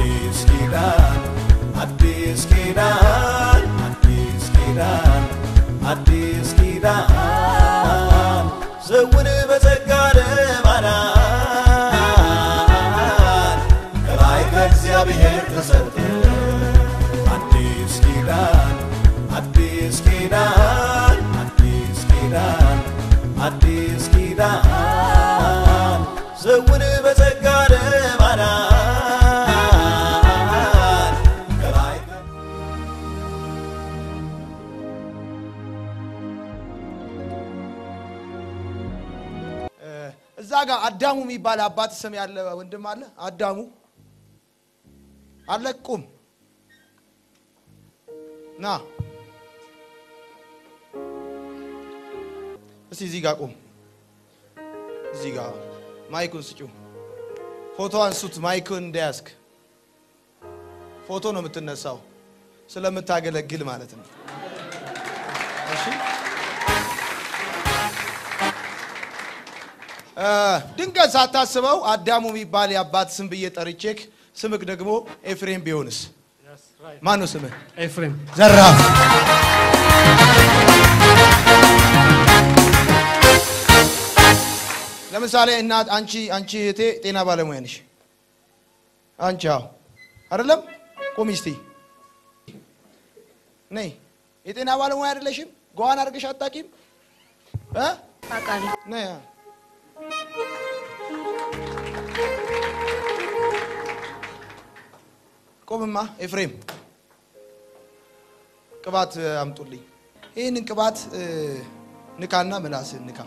አዲስ ኪዳን አዲስ ኪዳን አዲስ ኪዳን አዲስ ኪዳን ዘውን በጸጋ ለማዳን ከላይ ከእግዚአብሔር ተሰጠ አዲስ ኪዳን አዲስ ኪዳን አዲስ ኪዳን አዲስ ኪዳን ዘውን በጸጋ ለማዳን ከላይ ከ- እዛ ጋር አዳሙ የሚባል አባት ስም ያለ ወንድም አለ። አዳሙ አለ። ቁም ና እስቲ እዚህ ጋር ቁም። እዚህ ጋር ማይኩን ስጪው። ፎቶ አንሱት። ማይኩን እንዳያስክ ፎቶ ነው የምትነሳው፣ ስለምታገለግል ማለት ነው። እሺ ድንገት ሳታስበው አዳሙ የሚባል የአባት ስም ብዬ ጠርቼክ ስምክ ደግሞ ኤፍሬም ቢሆንስ? ማን ነው ስምህ? ኤፍሬም ዘራፍ ለምሳሌ እናት አንቺ አንቺ እህቴ ጤና ባለሙያ ነሽ። አንቺ አዎ አይደለም? ቁሚ እስቲ ነይ። የጤና ባለሙያ አይደለሽም? ጓዋን አድርገሽ አታውቂም? እ? አውቃለሁ። ነይ ቆምማ ኤፍሬም ቅባት እ, አምጡልኝ። ይህንን ቅባት እ, ንካና ምላስን ንካ።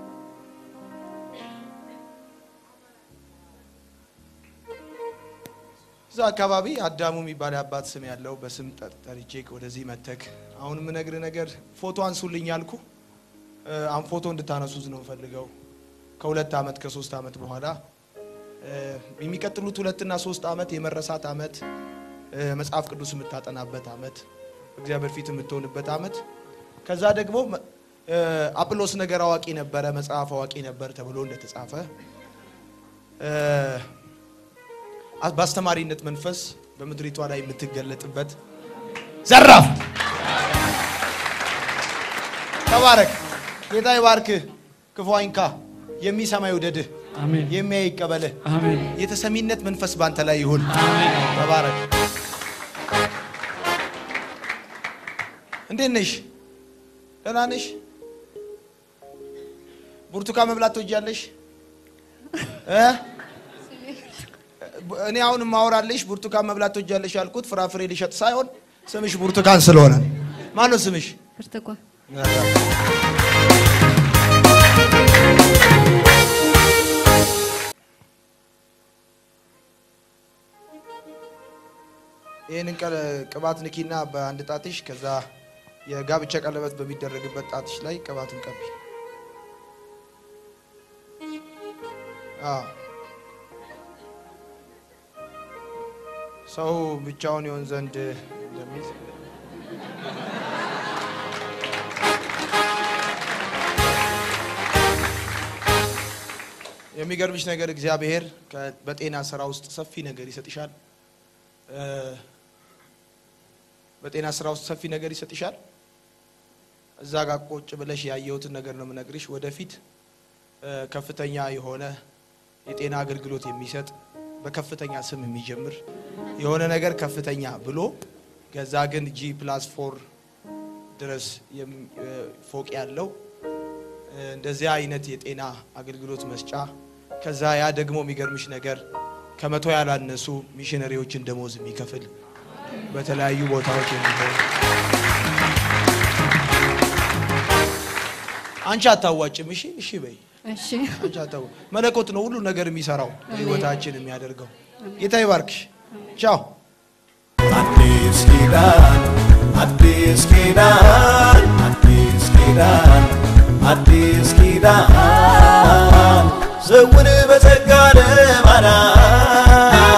እዛ አካባቢ አዳሙ የሚባል የአባት ስም ያለው በስም ጠር- ጠርቼ ወደዚህ መተክ አሁን የምነግርህ ነገር ፎቶ አንሱልኝ ያልኩ እ፣ አሁን ፎቶ እንድታነሱት ነው ፈልገው ከሁለት ዓመት ከሶስት ዓመት በኋላ እ፣ የሚቀጥሉት ሁለትና ሶስት ዓመት የመረሳት ዓመት እ፣ መጽሐፍ ቅዱስ የምታጠናበት ዓመት እግዚአብሔር ፊት የምትሆንበት ዓመት ከዛ ደግሞ መ- እ፣ አጵሎስ ነገር አዋቂ ነበረ መጽሐፍ አዋቂ ነበር ተብሎ እንደተጻፈ እ፣ አ- በአስተማሪነት መንፈስ በምድሪቷ ላይ የምትገለጥበት ዘራፍ ተባረክ። ጌታ ይባርክህ። ክፉ አይንካ። የሚሰማ ይውደድህ። አሜን የሚያይ ይቀበልህ። አሜን የተሰሚነት መንፈስ ባንተ ላይ ይሁን። ተባረክ። እንዴት ነሽ? ደህና ነሽ? ብርቱካን መብላት ትወጃለሽ? እ? እኔ አሁን ማወራልሽ ብርቱካን መብላት ትወጃለሽ ያልኩት ፍራፍሬ ሊሸጥ ሳይሆን ስምሽ ብርቱካን ስለሆነ ነው። ማን ነው ስምሽ? ብርቱካን ይህንን ቀ- ቅባት ንኪና በአንድ ጣትሽ ከዛ የጋብቻ ቀለበት በሚደረግበት ጣትሽ ላይ ቅባትን ቀቢ። አዎ። ሰው ብቻውን ይሆን ዘንድ እንደሚል የሚገርምሽ ነገር እግዚአብሔር ከ- በጤና ስራ ውስጥ ሰፊ ነገር ይሰጥሻል። እ፣ በጤና ስራ ውስጥ ሰፊ ነገር ይሰጥሻል። እዛ ጋር ቁጭ ብለሽ ያየሁትን ነገር ነው የምነግርሽ። ወደፊት እ፣ ከፍተኛ የሆነ የጤና አገልግሎት የሚሰጥ በከፍተኛ ስም የሚጀምር የሆነ ነገር ከፍተኛ ብሎ ገዛ ግን ጂ ፕላስ ፎር ድረስ የም- እ፣ ፎቅ ያለው እ፣ እንደዚያ አይነት የጤና አገልግሎት መስጫ ከዛ ያ ደግሞ የሚገርምሽ ነገር ከመቶ ያላነሱ ሚሽነሪዎችን ደሞዝ የሚከፍል በተለያዩ ቦታዎች የሚሆን አንቺ አታዋጭም። እሺ እሺ በይ እሺ አንቺ አታዋ መለኮት ነው ሁሉ ነገር የሚሰራው ህይወታችን የሚያደርገው። ጌታ ይባርክሽ። ቻው አዲስ ኪዳን አዲስ ኪዳን አዲስ ኪዳን አዲስ ኪዳን ዘውን በጸጋ ለማዳን